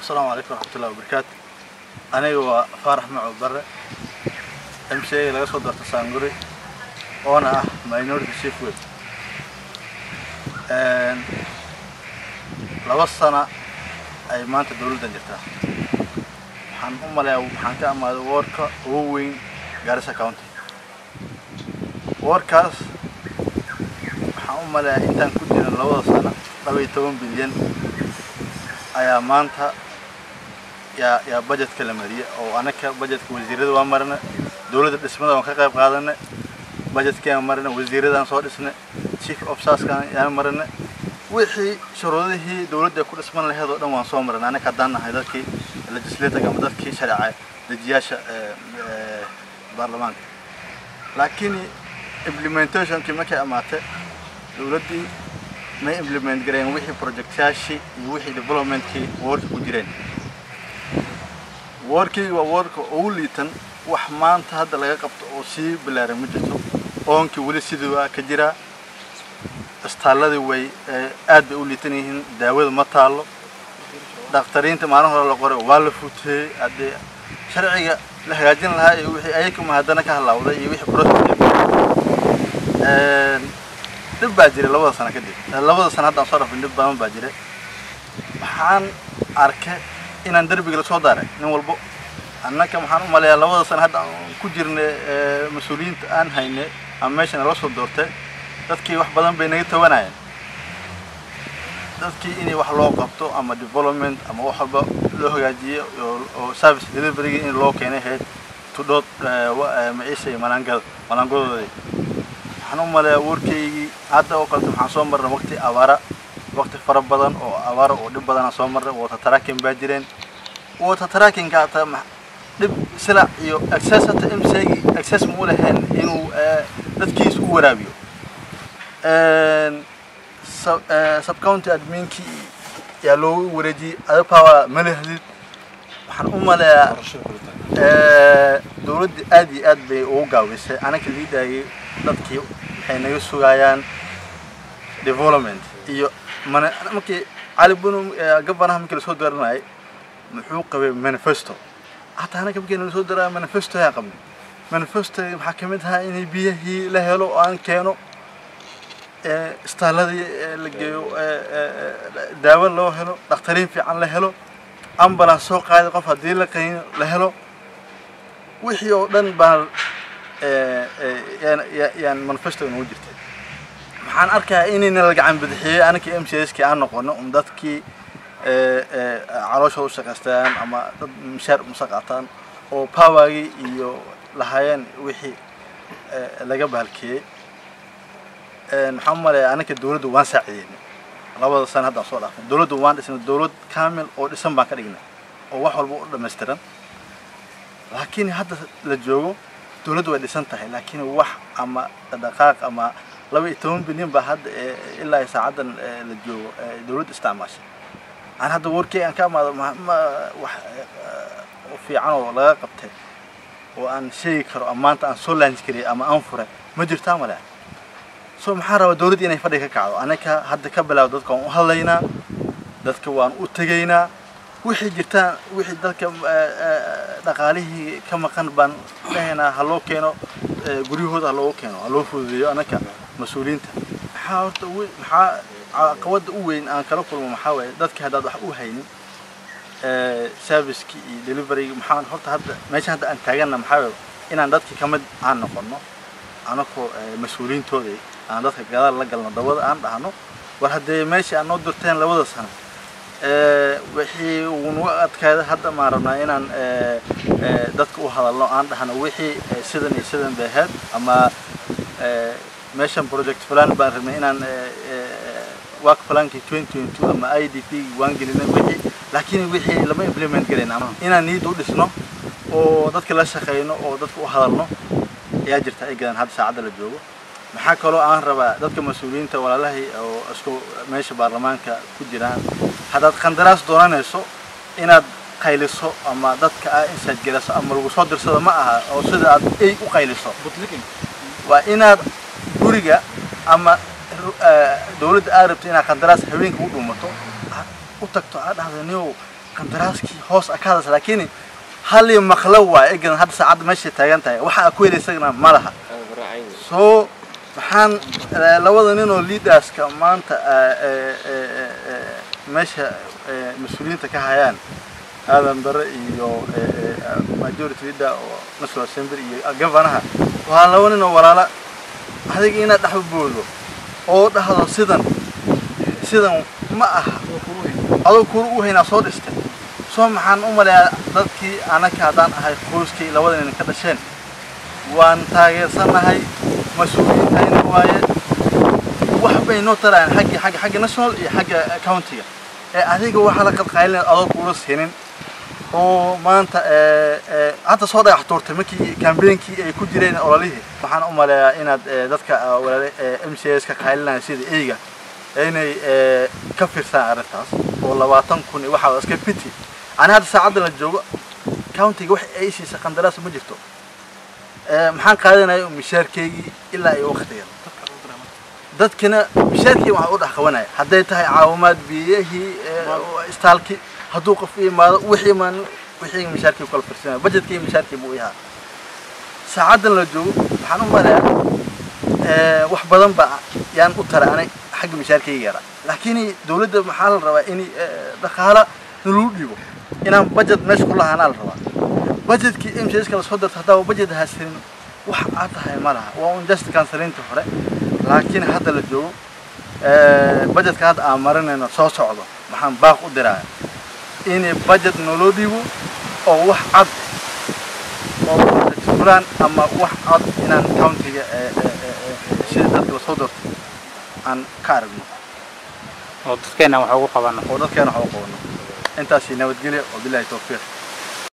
asalaamu calaykum waraxmatullahi wabarakaatu aniga waa faarax maco bare m c a laga soo doorta saanguri oona ah minority chief web laba sana ay maanta dowladdan jirtaa waxaan u maleeyaa waxaan ka amaaday woorka ugu weyn garissa county woorkaas waxaan u maleeyaa intaan ku jirin labada sano laba iyo toban bilyan ayaa maanta yaa yaa budgetka la mariya oo anaka budgetka wasiirada waa marina dowladda dhismada waan ka qayb qaadana budgetkaan marina wasiiradaan soo dhisna chief officerskaan yaan marina wixii shuruudihii dowladda ku dhisman laheed oo dhan waan soo marina anaka haddaan nahay dadkii legislator ama dadkii sharca dejiyaasha baarlamaanka laakiin implementationkii markay amaatay dowladdii may implement gareen wixii projectyaashii iyo wixii developmentkii woorka ku jireen woorkii waa woorka ugu liitan wax maanta hadda laga qabto oo sii bilaaran ma jirto oonkii weli sidii waa ka jiraa istaalladii way aad bay u liitan yihiin daawada ma taallo dhakhtariinta maalin hore la qoray waa la fuuteeyey haddee sharciga la hagaajin lahaa iyo wixii ayakuma haddana ka halaawday iyo wixii process dhib baa jiray labada sano kadib labada sano haddaan soo dhafin dhib badan baa jiray waxaan arkay inaan derbiga lasoo daaray nin walbo annaka waxaan u maleeyaa labada sano hadda aan ku jirnay mas-uuliyiinta aan haynay ama meesha nala soo doortay dadkii wax badan bay naga tawanayeen dadkii inay wax loo qabto ama development ama wax walba loo hagaajiyo oo service deliveryga in loo keenay ahayd tudhood maciisa iyo malaangada malaangadooda waxaan u maleeyaa warkaygii hadda oo kaleta waxaan soo marnay waqti abaara waqti fara badan oo abaara oo dhib badanaan soo marnay water tracking baa jireen water trackingka hata dhib silac iyo access hata m c gi access ma u lahayn inuu dadkiisa u waraabiyo subcounty adminkii yaa loogu wareejiyey adapower ma lehdid waxaan u maleeyaa dowladda aad iyo aad bay ugu gaawisay anaka liidaayay dadkii waxay naga sugayaan development iyo mana markii cali bunu gabanaha markii lasoo dooranayay muxuu qabay manifesto hataa anaka markii lasoo dooraya manifesto ayaan qabnay manifesto waxaa ka mid ahaa inay biyahii la helo oo aan keeno istaalladii la geeyo daawo loo helo dhakhtariin fiican la helo ambulance soo qaaday qof haddii la qayno la helo wixii oo dhan baan yaan manifesto inoogu jirtay waxaan arkayaa inayna la gacan bidixiyey anakii m c s kii aan noqono um dadkii calooshooda u shaqaystaan ama dad mishaar umasa qaataan oo powergii iyo lahaayeen wixii laga bahalkeeyey waxaan u maleeyaa anaka dowladda waan saacideynay labada sana haddaan soo dhaafay dowladda waan dhisnay dowlad kaamil oo dhisan baan ka dhignay oo wax walba u dhammaystiran laakiin hadda la joogo dowladdu way dhisan tahay laakiin wax ama dhaqaaq ama laba iyo toban bilyan baa hadda ilaa saacaddan la joogo dowladda isticmaashay aan hadda warkii aan ka amaado wax fiican oo laga qabtay oo aan sheegi karo ama maanta aan soo laanji kariyay ama aan furay ma jirtaa male so maxaan rabaa dowladda inay fadhi ka kacdo anaka hadda ka bilaabo dadka waan u hadlaynaa dadka waan u tegaynaa wixii jirtaan wixii dadka dhaqaalihii ka maqan baan dhahaynaa ha loo keeno guryahooda ha loogu keeno ha loo fududeeyo anaka mas-uuliyiinta maxaa horta maxaa caqabada u weyn aan kala kulmo maxaa waaye dadka haddaad wax u haynin serviceki iyo deliveryga maxaa horta hadda meesha hadda aan taaganna maxaa waaye inaan dadki ka mid aan noqono anakoo mas-uuliyiintooda aan dadka gadaal la galno dabada aan dhahno war haddee meesha aad noo dirteen labada sano wixii ugu adkaada hadda maan rabnaa inaan dadka u hadalno aan dhahno wixii sidan iyo sidan bay ahayd ama meeshan project plan baan rabnay inaan work plankii twenty twenty two ama i d p waan gelinay wixii laakiin wixii lama implement garayn inaan niyadda u dhisno oo dadka la shaqeyno oo dadka u hadalno ayaa jirta ay gadan hadda saacadda la joogo maxaa kaloo aan rabaa dadka mas-uuliyiinta walaalahay oo isku meesha baarlamaanka ku jiraan haddaad qandaraas doonanayso inaad qayliso ama dadka aa insaad geliso ama lagu soo dirsado ma aha oo sida aad ay u qayliso waa inaad guriga ama dowladda aad rabto inaad qandaraas haweenka u dhuumato u tagto aad dhahdo niyow qandaraaskii hoos ka hadasa laakiin halii maqlo waay egan hadda saacadda meeshay taagan tahay waxa aa ku heli isagana ma laha soo maxaan labada nin oo leaderska maanta meesha mas-uuliyiinta ka hayaan aadan bare iyo majority leader oo national assembly iyo governaha waa laba nin oo walaala adiga inaad dhexba boodo oo dhahdo sidan sidan ma aha adoo kula u haynaa soo dhistay soo maxaan u maleeyaa dadkii anaka haddaan ahay qoyskii labada nin ka dhasheen waan taageersanahay mas-uuliyiintayna waaye wax bay noo tarayaan xaggi xagga xagga national iyo xagga countiga ee adiga waxaa la qalqaalinaya adoo kuula siinin oo maanta hadda soo dhagax tuurtay markii kambeynkii ay ku jireen ololihii waxaan u maleeyaa inaad dadka walaale m c s ka qaylinaya sida eyga inay ka fiirsaan arrintaas oo labaatan kun iyo waxaa iska pity ani hadda saacadda la joogo countiga wax ay siisay qandaraas ma jirto maxaan qaadanaya mishaarkeygii ilaa iyo waqtigan dadkina mishaarkii waxaa u dhex qabanaya hadday tahay caawimaad biyahii istaalkii hadduu qof imaado wixii maan wixii mishaarkii kala firsanaya budgetkii mishaarkii buu yahaa saacaddan la joogo waxaan u maleeyaa wax badan ba yaan u taray anay xagga mishaarkayga yaraa laakiin dawladda maxaa la rabaa in dhaqaala nalagu dhiibo inaan budget meesha ku lahaanaa la rabaa budgetkii m c s kala soo darto haddaa budget haasanin wax aad tahay ma laha waa un just kansaliinta hore laakiin hadda la joogo budgetka hadda aan marinayno soo socdo maxaan baaq u diraya in budget naloo dhiibo oo wax cad oo fulaan ama wax cad inaan countiga sida dadka lasoo darto aan ka aragno oo dadkeena wax ugu qabano oo dadkeena wax ugu qabano intaasi nabadgelya wabilahi tawfiiq